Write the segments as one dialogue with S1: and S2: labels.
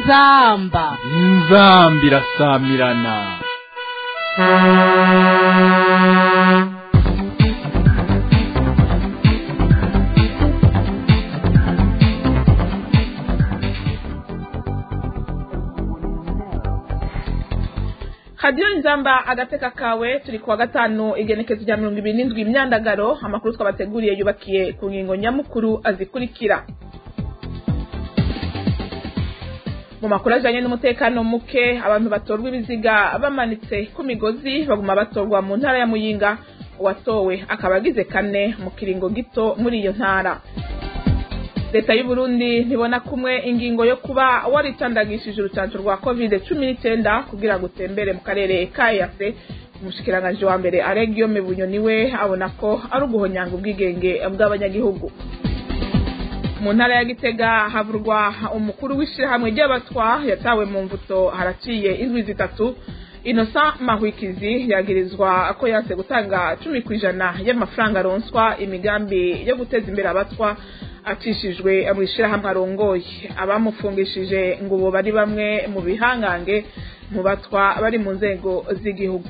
S1: inzamba
S2: inzamba irasamirana
S3: hadiyo inzamba agateka kawe turi kuwa gatanu igenekezo rya mirongo ibiri n'indwi imyandagaro amakuru twabateguriye yubakiye ku ngingo nyamukuru azikurikira mu makuru ajyanye n'umutekano muke abantu batorwa ibiziga bamanitse ku migozi baguma batorwa mu ntara ya muyinga uwatowe akaba agize kane mu kiringo gito muri iyo ntara leta y'u Burundi ntibona kumwe ingingo yo kuba waritandagishije urucanco rwa covid cumi n'icyenda kugira ngo utembere mu karere ka eyase umushikiranganji wa mbere aregiyome bunyoni we abona ko ari uguhonyanga ubwigenge bw'abanyagihugu mu ntara ya gitega havurwa umukuru w'ishyirahamwe ry'abatwa yatawe mu mvuto haraciye indwi zitatu innocent mahwikizi yagirizwa ko yanse gutanga cumi ku ijana y'amafaranga aronswa imigambi yo guteza imbere abatwa acishijwe mu ishyirahamwe arongoye abamufungishije ngo ubu bari bamwe mu bihangange mu batwa bari mu nzego z'igihugu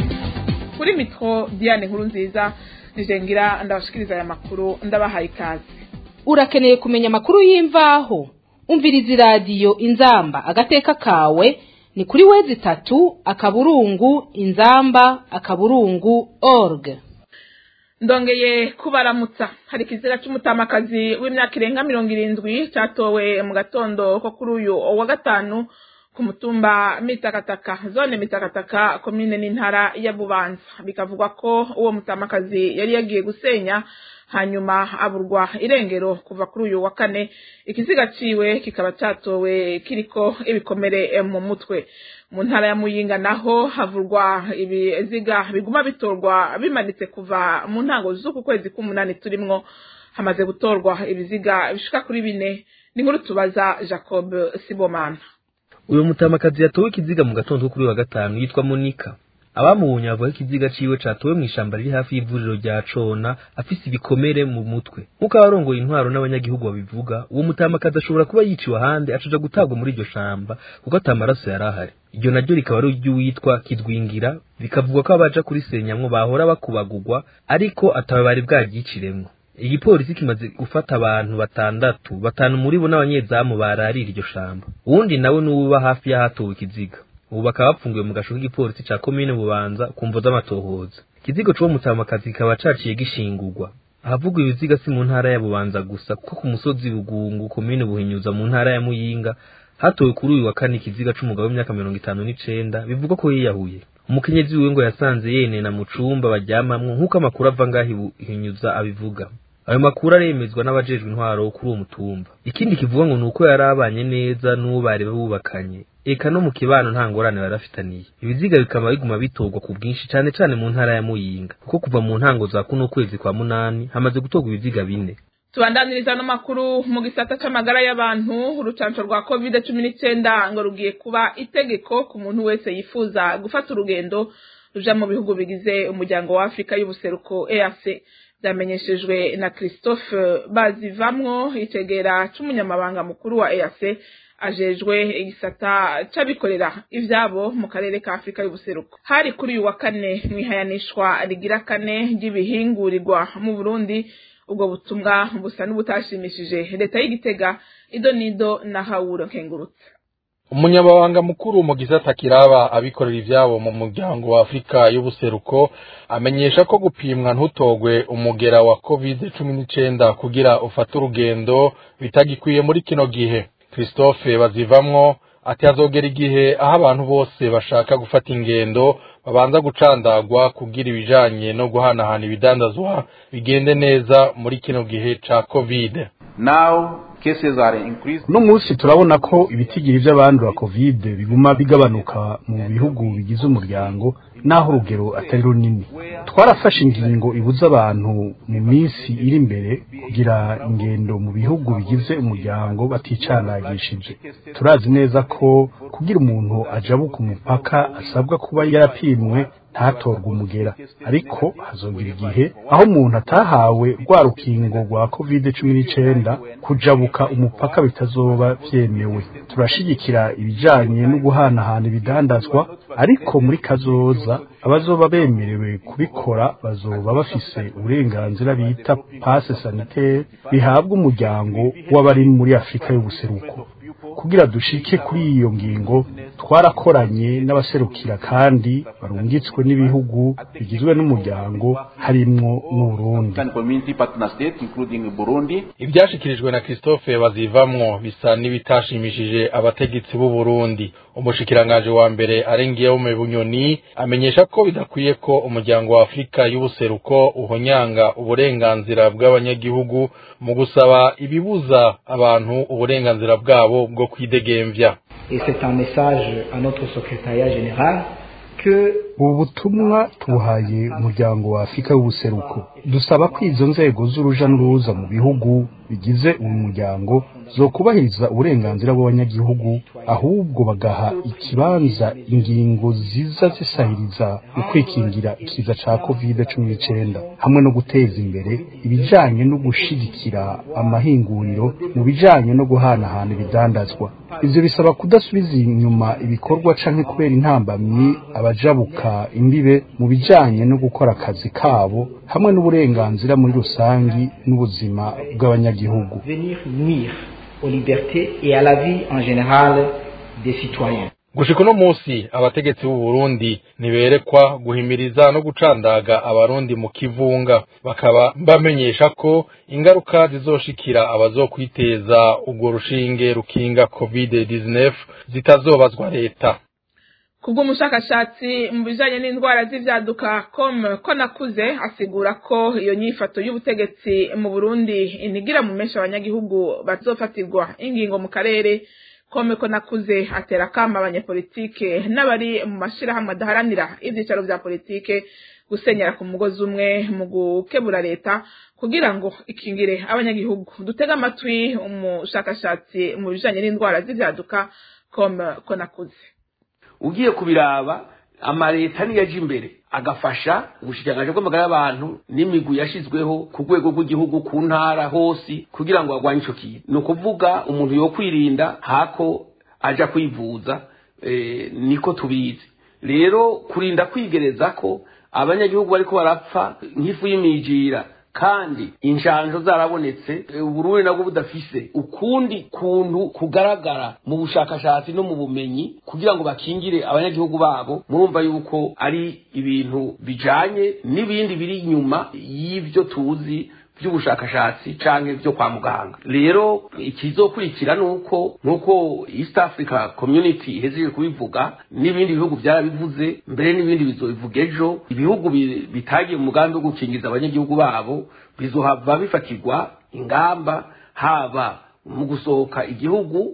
S3: kuri mitro diane nkuru nziza nijengira ndabashikiriza aya makuru ndabahaye ikaze
S1: urakeneye kumenya amakuru y'imvaho umviriza iradiyo inzamba agateka kawe ni kuri wezi itatu akaburungu inzamba akaburungu org
S3: ndongeye kubaramutsa hari ikizira cy'umutamakazi w'imyaka irenga mirongo irindwi cyatowe mu gatondo ko kuri uyu wa gatanu ku mutumba mitakataka zone mitakataka komine n'intara ya bubanza bikavugwa ko uwo mutamakazi yari yagiye gusenya hanyuma aburwa irengero kuva kuri uyu wa kane ikiziga ciwe kikaba cyatowe kiriko ibikomere mu mutwe mu ntara ya muyinga naho havurwa ibiziga biguma bitorwa bimanitse kuva mu ntango z'uku kwezi k'umunani turimwo hamaze gutorwa ibiziga bishika kuri bine ni nkuru tubaza jacob sibomana
S4: uyu mutamakazi yatowe ikiziga mu gatondo kuri wa gatanu yitwa monika abamubonye bavuga ko ikiziga ciwe catowe mu ishamba riri hafi y'ivuriro rya cona afise ibikomere mu mutwe nk'uko abarongoye intwaro n'abanyagihugu babivuga uwo mutamakazi ashobora kuba yiciwe ahandi acaja gutabwa muri iryo shamba kuko ata maraso yari ahari iryo naryo rikaba ari iry'uwitwa kidwingira bikavugwa ko abaja kurisenyamwo bahora bakubagurwa ariko atawe bari bwaryiciremwo igipolisi kimaze gufata abantu batandatu batanu muri bo n'abanyezamu bararira iryo shamba uwundi nawe n'uwuba hafi y'ahatowe ikiziga ubu bakaba bapfungiwe mu gasho k'igipolisi ca komine bubanza ku mvo z'amatohoza ikizigo c'uwo mutamakazi kikaba caciye gishingurwa ahavugwa ibiziga si mu ntara ya bubanza gusa kuko ku musozi bugungu komine buhinyuza mu ntara ya muyinga hatowe kuri uyu wa kane ikiziga c'umugabo w'imyaka mirongo itanu n'icenda bivugwa ko yiyahuye umukenyezi wiwe ngo yasanze yenena mu cumba baryamamwo nk'uko amakuru ava ngaho ihinyuza abivuga ayo makuru aremezwa n'abajejwe intwaro kuri uwo mutumba ikindi kivuga ngo ni uko yari abanye neza n'uwo bari bubakanye eka no mu kibano nta ngorane bari bafitaniye ibiziga bikaba biguma bitorwa ku bwinshi cane cane mu ntara ya muyinga kuko kuva mu ntango za kuno kwezi kwa munani hamaze gutorwa ibiziga bine
S3: tubandaniriza no makuru mu gisata c'amagara y'abantu urucanco rwa covid cumi n'icyenda ngo rugiye kuba itegeko ku muntu wese yifuza gufata urugendo ruja mu bihugu bigize umuryango wa afurika y'ubuseruko eac byamenyeshejwe na christophe bazivamwo itegera c'umunyamabanga mukuru wa eac ajejwe igisata c'abikorera ivyabo mu karere ka afurika y'ubuseruko hari kuri uyu wa kane mwihayanishwa rigira kane ry'ibihingurirwa mu burundi ubwo butumwa busa n'ubutashimishije leta y'igitega ido nido na hawuro nkengurutse
S5: umunyamabanga mukuru mu gisata kiraba abikorera ivyabo mu muryango wa afurika y'ubuseruko amenyesha ko gupimwa ntutogwe umugera wa covid cumi n'icenda kugira ufate urugendo bitagikwiye muri kino gihe christophe bazivamwo ati hazogera igihe aho abantu bose bashaka gufata ingendo babanza gucandagwa kugira ibijanye no guhanahana ibidandazwa bigende neza muri kino gihe ca covid
S6: uno munsi turabona ko ibitigiri by'abandura covid biguma bigabanuka mu bihugu bigize umuryango naho urugero atari runini twarafashe ingingo ibuza abantu mu minsi iri imbere kugira ingendo mu bihugu bigize umuryango baticandagishije turazi neza ko kugira umuntu ajabuka umupaka asabwa kuba yarapimwe ntatorwe umugera ariko hazogira igihe aho umuntu atahawe rwa rukingo rwa covid cumi n'icenda kujabuka umupaka bitazoba vyemewe turashigikira ibijanye no guhanahana ibidandazwa ariko muri kazoza abazoba bemerewe kubikora bazoba bafise uburenganzira bita passe sanitaire bihabwa umuryango w'abari muri afurika y'ubuseruko kugira dushike kuri iyo ngingo twarakoranye n'abaserukira kandi barungitswe n'ibihugu bigizwe n'umuryango harimwo n'uburundi
S5: ibyashikirijwe na christophe bazivamwo bisa n'ibitashimishije abategetsi b'u Burundi umushikirangaje wa mbere arengeyeho mu bunyoni amenyesha ko bidakwiye ko umuryango wa afurika y'ubuseruko uhonyanga uburenganzira bw'abanyagihugu mu gusaba ibibuza abantu uburenganzira bwabo bwo kwidegemvya
S7: Et c'est un message à notre secrétariat général que
S6: ubu butumwa tubuhaye umuryango wa afurika y'ubuseruko dusaba ko izo nzego z'uruja n'uruza mu bihugu bigize uyu muryango zo kubahiriza uburenganzira bw'abanyagihugu ahubwo bagaha ikibanza ingingo ziza zisahiriza mu kwikingira ikiza ca covid cumi n'icenda hamwe no guteza imbere ibijanye no gushigikira amahinguriro mu bijanye no guhanahana ibidandazwa ivyo bisaba kudasubiza inyuma ibikorwa canke kubera intambamyi abajabuka imbibe mu bijanye no gukora akazi kabo hamwe n'uburenganzira muri rusangi n'ubuzima bw'abanyagihugu
S7: venir nuire aux libertés et à la vie en général des citoyens.
S5: gushika uno munsi abategetsi b'u Burundi ntiberekwa guhimiriza no gucandaga abarundi mu kivunga bakaba bamenyesha ko ingaruka zizoshikira abazokwiteza urwo rushinge rukinga covid 19 zitazobazwa leta
S3: kubw'umushakashatsi mu bijanye n'indwara z'ivyaduka com ko nakuze asigura ko iyo nyifato y'ubutegetsi mu Burundi inigira mu menshi abanyagihugu bazofatirwa ingingo mu karere kome ko nakuze atera kama abanyepolitike n'abari mu mashirahamwe adaharanira ivyicaro vya politike gusenyera ku mugozi umwe mu gukebura leta kugira ngo ikingire abanyagihugu dutega amatwi umushakashatsi mu bijanye n'indwara z'ivyaduka com ko nakuze
S8: ugiye kubiraba amaleta niyo aje imbere agafasha ubushikiranganji bw'amagara y'abantu n'imigwi yashizweho ku rwego rw'igihugu ku ntara hose kugira ngo barwanye ico kintu ni ukuvuga umuntu yo kwirinda hako aja kwivuza eh, niko tubizi rero kurinda kwigereza ko abanyagihugu bariko barapfa nk'ifu y'imijira kandi inshanjo zarabonetse uburundi nabwo budafise ukundi kuntu kugaragara mu bushakashatsi no mu bumenyi kugira ngo bakingire abanyagihugu babo murumva yuko ari ibintu bijanye n'ibindi biri inyuma y'ivyo tuzi by'ubushakashatsi canke byo kwa muganga rero ikizokurikira nuko nuko East Africa Community ihejeje kubivuga n'ibindi bihugu byarabivuze mbere n'ibindi bizobivuga ejo ibihugu bitagiye mu mugambi wo gukingiza abanyagihugu babo bizohava bifatirwa ingamba haba mu gusohoka igihugu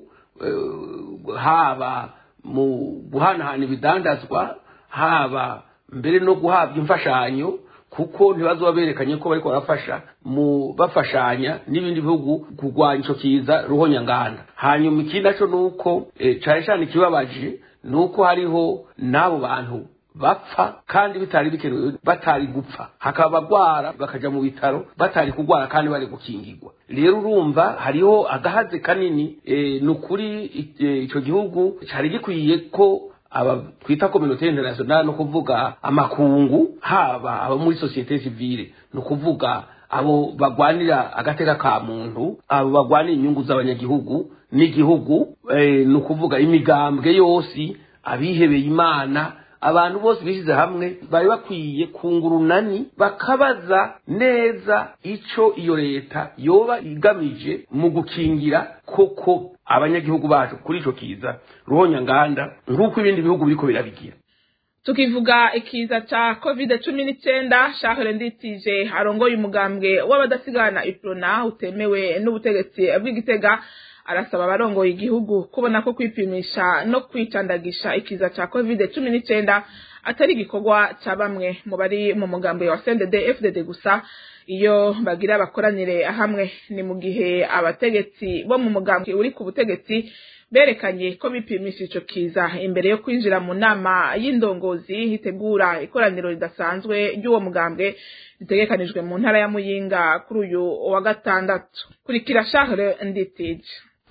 S8: haba mu guhanahana ibidandazwa haba mbere no guhabwa imfashanyo kuko ntibazoba berekanye ko bariko barafasha mu bafashanya n'ibindi bihugu kurwanya ico kiza ruhonyanganda hanyuma ikindi naco nuko e, cane cane ikibabaje nuko hariho n'abo bantu bapfa kandi bitari bikenewe batari gupfa hakaba bagwara bakaja mu bitaro batari kugwara kandi bari gukingirwa rero urumva hariho agahaze kanini e, ni ukuri ico gihugu cari gikwiye ko aba twita communauté internationale no kuvuga amakungu haba abo muri société civile no kuvuga abo bagwanira agateka ka muntu abo bagwanira inyungu z'abanyagihugu n'igihugu e, no kuvuga imigambwe yose abihebeye imana abantu bose bishyize hamwe bari bakwiye kungurunani bakabaza neza ico iyo leta yoba igamije mu gukingira koko abanyagihugu bacu kuri ico kiza ruhonyanganda nk'uko ibindi bihugu biriko birabigira
S3: tukivuga ikiza ca covid cumi n'icenda shahere nditije arongoye umugambwe w'abadasigana iprona utemewe n'ubutegetsi bw'igitega arasaba abarongoye igihugu kubona ko kwipimisha no kwicandagisha ikiza ca covid cumi n'icenda atari igikorwa ca bamwe mu bari mu mugambi wa CNDD FDD gusa iyo bagira bakoranire hamwe ni mu gihe abategetsi bo mu mugambi uri ku butegetsi berekanye ko bipimisha ico kiza imbere yo kwinjira mu nama y'indongozi hitegura ikoraniro ridasanzwe ry'uwo mugambwe ritegekanijwe mu ntara ya Muyinga kuri uyu wa gatandatu kurikira Charles Nditije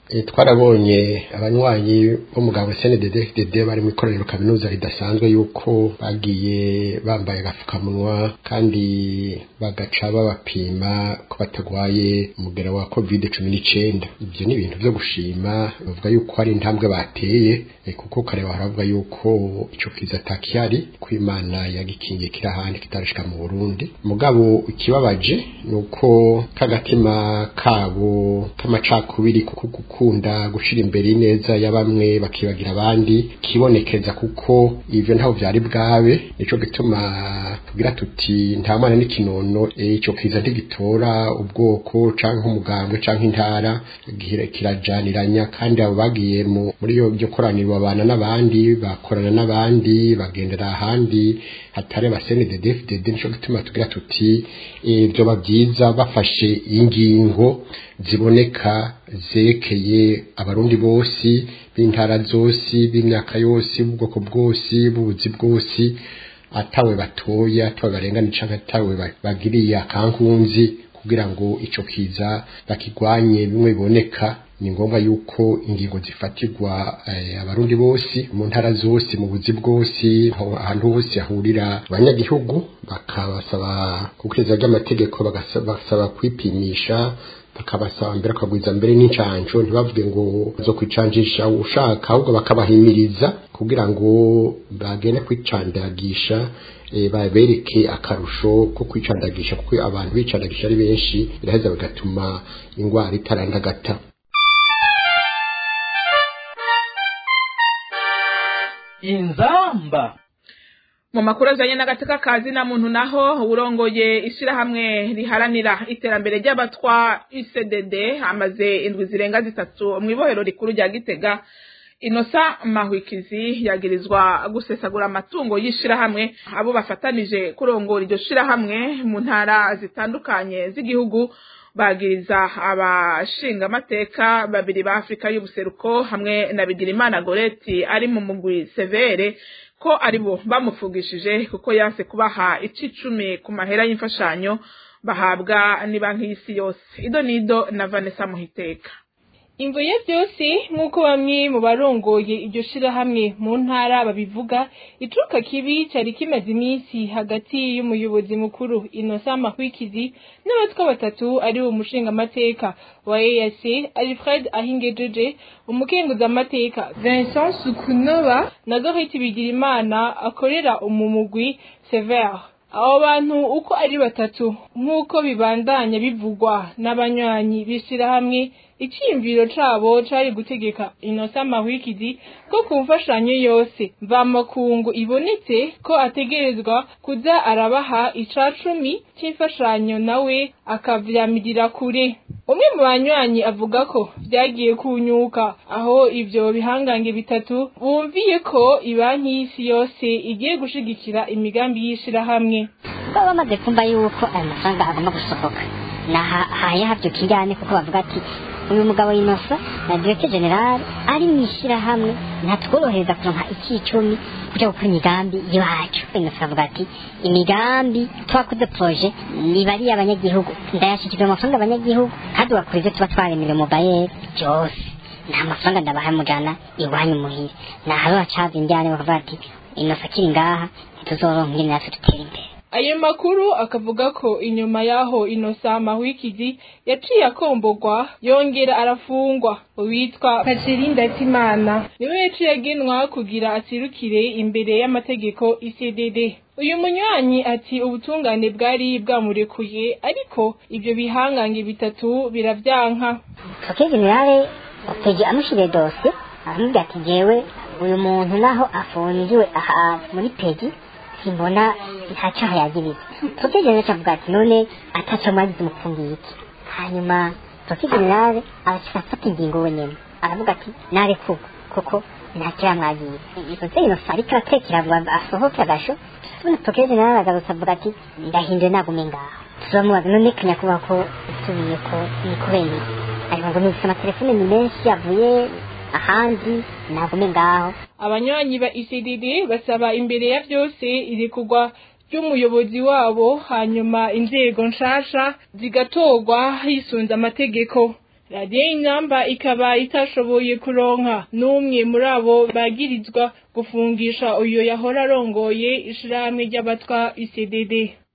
S9: twarabonye abanywanyi b'umugabo CNDD-FDD bari mu ikoraniro kaminuza ridasanzwe yuko bagiye bambaye agapfukamunwa kandi bagaca babapima ko batagwaye umugera wa covid cumi n'icyenda ibyo ni ibintu byo gushima bavuga yuko hari intambwe bateye kuko kareba haravuga yuko icyo kiza atakihari ko imana yagikingiye kiri ahandi kitarashika mu burundi mugabo ikibabaje ni uko k'agatima kabo k'amacakubiri kuko gukunda gushira imbere ineza ya bamwe bakibagira abandi kibonekeza kuko ivyo ntaho vyari bwabe nico gituma tugira tuti nta mwana n'ikinono ico kiza ntigitora ubwoko canke umugambwe canke intara kirajaniranya kandi abo bagiye muri iyo byo koraniro babana n'abandi bakorana n'abandi bagendera ahandi hatari abasenede DFDD nico gituma tugira tuti vyoba byiza bafashe ingingo ziboneka zerekeye abarundi bose b'intara zose b'imyaka yose b'ubwoko bwose b'ubuzi bwose atawe batoye atawe barengana canke atawe bagiriye akankunzi kugira ngo ico kiza bakigwanye bimwe biboneka ni ngombwa yuko ingingo zifatirwa abarundi bose mu ntara zose mu buzi bwose ahantu hose hahurira abanyagihugu bakabasaba gukurikiza ry'amategeko bagasaba kwipimisha bakabasaba mbere bakagwiza mbere n'incanco ntibavuge ngo zo kwicanjisha ushaka ahubwo bakabahimiriza kugira ngo bagende kwicandagisha babereke akarusho ko kwicandagisha kuko abantu bicandagisha ari benshi biraheza bigatuma ingwara itarandagata
S2: inzamba
S3: mu makuru ajanye n'agateka kazi na muntu naho urongoye ishirahamwe riharanira iterambere ry'abatwa ICDD amaze indwi zirenga zitatu mu ibohero rikuru rya Gitega Inosa Mahwikizi yagirizwa gusesagura amatungo y'ishirahamwe abo bafatanije kurongora iryo shirahamwe mu ntara zitandukanye z'igihugu bagiriza abashinga amateka babiri ba Afrika y'ubuseruko hamwe na Bigirimana Goreti ari mu mugwi severe ko aribo bamufugishije kuko yase kubaha icicumi ku mahera y'imfashanyo bahabwa ni banki y'isi yose ido nido na Vanessa Muhiteka
S10: Imvo ya byose nk'uko bamwe mu barongoye iryo shirahamwe mu ntara babivuga ituruka kibi cyari kimaze iminsi hagati y'umuyobozi mukuru Innocent Mahwikizi n'abatwa batatu ari wo mushinga amateka wa EAC Alfred Ahingejeje umukenguza amateka Vincent Sukunova na Dorothy Bigirimana akorera umumugwi Sever abo bantu uko ari batatu nk'uko bibandanya bivugwa n'abanywanyi b'ishirahamwe icyiyumviro cabo cari gutegeka inosa mahwikizi ko ku mfashanyo yose mvamakungu ibonetse ko ategerezwa kuza arabaha icacumi c'imfashanyo nawe akavyamirira kure umwe mu banywanyi avuga ko vyagiye kunyuka aho ivyo bihangange bitatu bumviye ko ibanki y'isi yose igiye gushigikira imigambi y'ishirahamwe
S11: baba bamaze kumva yuko aya mafaranga agomba gusohoka nahaye havyuka injyane kuko bavuga ati uyu mugabo inosa na directeur general ari mu ishyirahamwe ntatworohereza kuronka ikicumi kuja gukora imigambi iwacu inosa avuga ati imigambi twakoze proje ni bariya abanyagihugu ndayashikiza amafaranga abanyagihugu kandi ugakora ivyo tuba twaremere mu bayeri byose nta mafaranga ndabaha mujana iwanyu muhira naharo hacaza injyane bakavuga ati inosa akiri ngaha ntituzoronka ingene natwe dutera imbere
S10: ayo makuru akavuga ko inyuma yaho inosa mahwikizi yaciye akombogwa yongera arafungwa uwitwa Kacirinda Timana niwe yaciye agenwa kugira asirukire imbere y'amategeko ICDD uyu munywanyi ati ubutungane bwari bwamurekuye ariko ibyo bihangange bitatu biravyanka
S11: Kake generale peji amushire dosiye aramubwira ati jewe uyu muntu naho afungiwe aha muri peji simbona nta cyaha yagiriye Profe generale avuga ati none ataco mwagize umufungiye iki hanyuma Profe generale arashika afata ingingo wenyene aravuga ati narekuwe kuko nta kiramwagiye ivuze inosa ariko atekera ngo asohoke agasho tubona procureur general agarutse avuga ati ndahinduye nagume ngaho turamubaza none kanyakubahwa ko usubiye ko ni kubera iki ariko ngo nufise amatelefone ni menshi avuye ahandi nagume ngaho
S10: abanywanyi ba ECDD basaba imbere ya byose irekurwa ry'umuyobozi wabo hanyuma inzego nshasha zigatorwa hisunze amategeko radiyo y'ingamba ikaba itashoboye kuronka n'umwe muri abo bagirizwa gufungisha uyu yahora arongoye ishirahamwe ry'abatwa ECDD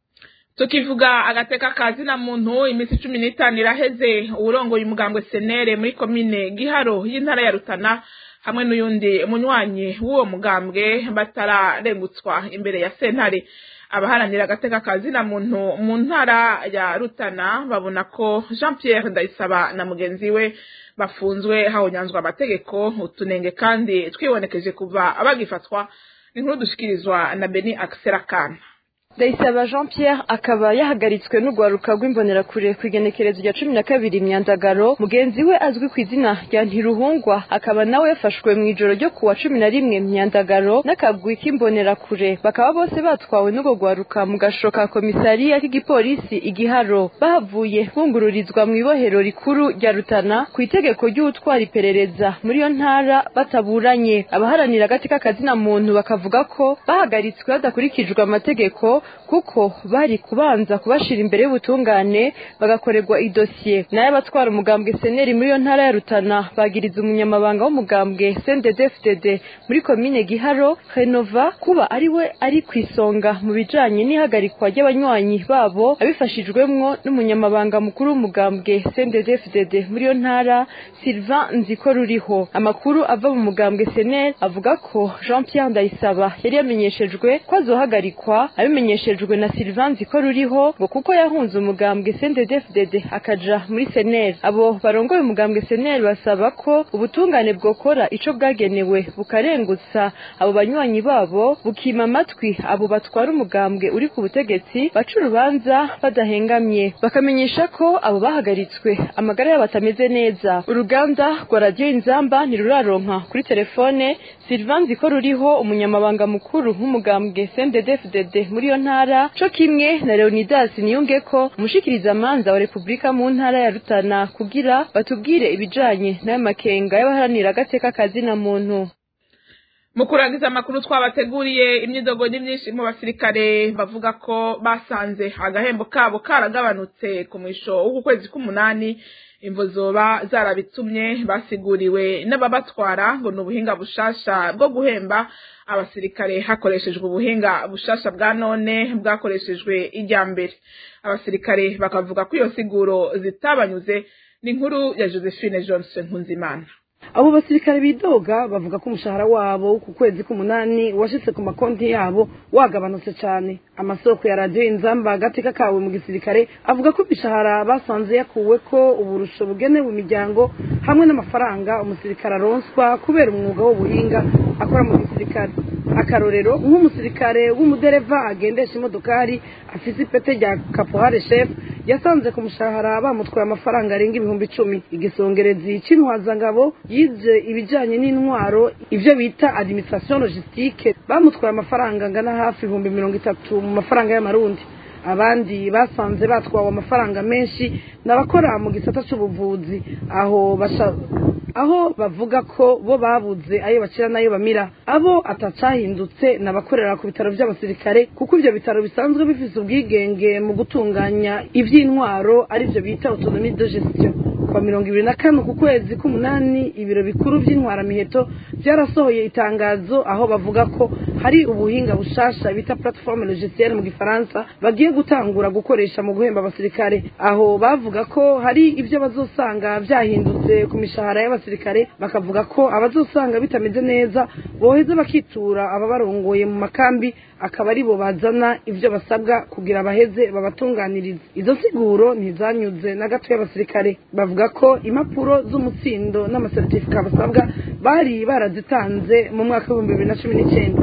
S3: tukivuga agateka kazi na muntu iminsi cumi n'itanu iraheze uwurongoye umugambwe senere muri komine giharo y'intara ya rutana hamwe n'uyundi munywanyi w'uwo mugambwe batararengutswa imbere ya sentare abaharanira agateka kazi na muntu mu ntara ya rutana babona ko jean pierre ndayisaba na mugenzi we bafunzwe hahonyanzwa amategeko utunenge kandi twibonekeje kuva bagifatwa ni nkuru dushikirizwa na beni akiserakana
S12: ndayisaba jean pierre akaba yahagaritswe n'urwaruka rw'imbonerakure ku igenekerezo rya cumi na kabiri myandagaro mugenzi we azwi ku izina rya ntiruhungwa akaba nawe yafashwe mu ijoro ryo kuwa cumi na rimwe myandagaro n'akagwi k'imbonerakure bakaba bose batwawe n'urwo rwaruka mu gasho ka komisariya k'igipolisi igiharo bahavuye bungururizwa mu ibohero rikuru rya rutana ku itegeko ry'utwara iperereza muri iyo ntara bataburanye abaharanira agati k'akazina muntu bakavuga ko bahagaritswe hadakurikijwe amategeko kuko bari kubanza kubashira imbere y'ubutungane bagakorerwa idosiye nayo abatwara umugambwe seneri muri iyo ntara ya rutana bagiriza umunyamabanga w'umugambwe cndd muri komine giharo renova kuba ari we ari ku isonga mu bijanye n'ihagarikwa ry'abanywanyi babo abifashijwemwo n'umunyamabanga mukuru w'umugambwe cndd muri iyo ntara sylvain nziko ruriho amakuru ava mu mugambwe seneri avuga ko jean pierre ndayisaba yari yamenyeshejwe ko azohagarikwa abimenyeshejwe na Sylvain ko ruriho ngo kuko yahunze umugambwe CNDD-FDD akaja muri SNL abo barongoye umugambwe SNL basaba ko ubutungane bwokora ico bwagenewe bukarengutsa abo banywanyi babo bukima amatwi abo batwara umugambwe uri ku butegetsi baca urubanza badahengamye bakamenyesha ko abo bahagaritswe amagara yabo atameze neza uruganda rwa radiyo inzamba ntiruraronka kuri telefone Sylvain ko ruriho umunyamabanga mukuru w'umugambwe CNDD-FDD muri iyo ntara co kimwe na Leonidas Niyungeko umushikiriza manza wa Republika mu ntara ya Rutana kugira batubwire ibijanye n'ayo makenga y'abaharanira agateka kazina muntu
S3: mu kurangiza amakuru twabateguriye imyidogo ni myinshi mu basirikare bavuga ko basanze agahembo kabo karagabanutse ku mwisho w'uku kwezi k'umunani imvo zoba zarabitumye basiguriwe n'ababatwara ngo ni ubuhinga bushasha bwo guhemba abasirikare hakoreshejwe ubuhinga bushasha bwa none bwakoreshejwe ijya mbere abasirikare bakavuga ko iyo siguro zitabanyuze ni inkuru ya josephine johnson nkunzimana
S13: abo basirikare bidoga bavuga ko umushahara wabo ku kwezi k'umunani washitse ku makonti yabo wagabanutse cyane amasoko ya radiyo inzamba agateka kawe mu gisirikare avuga ko imishahara basanze yakuwe ko uburusho bugenewe imiryango hamwe n'amafaranga umusirikare aronswa kubera umwuga w'ubuhinga akora mu gisirikare akarorero nk'umusirikare w'umudereva agendesha imodokari afise ipete rya kapohare shefu yasanze ku mushahara bamutwaye amafaranga arenga ibihumbi icumi igisongerezi c'intwazangabo yize ibijanye n'intwaro ivyo bita administration logistique bamutwaye amafaranga angana hafi ibihumbi mirongo itatu mu mafaranga y'amarundi abandi basanze batwawe amafaranga menshi n'abakora mu gisata c'ubuvuzi aho basha aho bavuga ko bo babuze ayo bacira n'ayo bamira abo atacahindutse n'abakorera ku bitaro by'abasirikare kuko ibyo bitaro bisanzwe bifite ubwigenge mu gutunganya iby'intwaro aribyo bita autonomie de gestion kwa mirongo ibiri na kane ku kwezi k'umunani ibiro bikuru by'intwaramiheto byarasohoye itangazo aho bavuga ko hari ubuhinga bushasha bita plateforme logicielle mu gifaransa bagiye gutangura gukoresha mu guhemba abasirikare aho bavuga ko hari ibyo bazosanga byahindutse ku mishahara y'abasirikare bakavuga ko abazosanga bitameze neza boheza bakitura ababarongoye mu makambi akaba ari bo bazana ibyo basabwa kugira baheze babatunganirize izo siguro ntizanyuze na gato y'abasirikare bavuga ko impapuro z'umutsindo n'amasertifika basabwa bari barazitanze mu mwaka w'ibihumbi bibiri na cumi n'icyenda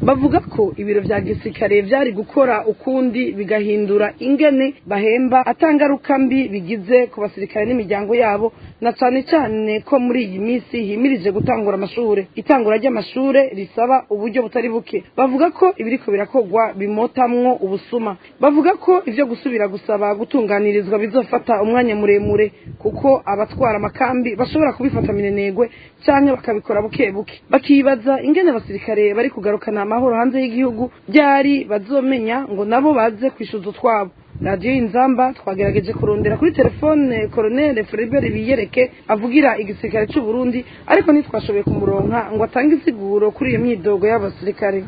S13: bavuga ko ibiro vya gisirikare vyari gukora ukundi bigahindura ingene bahemba atangaruka mbi bigize ku basirikare n'imiryango yabo na cane cane ko muri iyi minsi himirije gutangura amashure itangura ry'amashure risaba uburyo butari buke bavuga ko ibiriko birakorwa bimotamwo ubusuma bavuga ko ivyo gusubira gusaba gutunganirizwa bizofata umwanya muremure kuko abatwara amakambi bashobora kubifata minenegwe canke bakabikora buke buke bakibaza ingene abasirikare bari kugarukana amahoro hanze y'igihugu byari bazomenya ngo nabo baze kwishuza utwabo radiyo y'inzamba twagerageje kurondera kuri telefone koronere Floribert biyereke avugira igisirikare c'u Burundi ariko ntitwashoboye kumuronka ngo atange insiguro kuri iyo myidogo y'abasirikare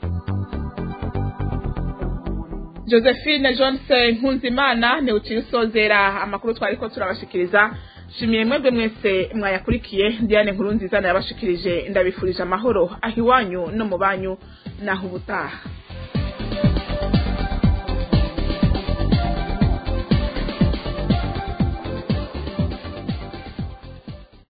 S3: josephine johnson nkunzimana ni uciye usozera amakuru twari ko turabashikiriza shimiye mwebwe mwese mwayakurikiye diane nkuru nziza nayabashikirije ndabifurije amahoro aho iwanyu no mu banyu naho ubutaha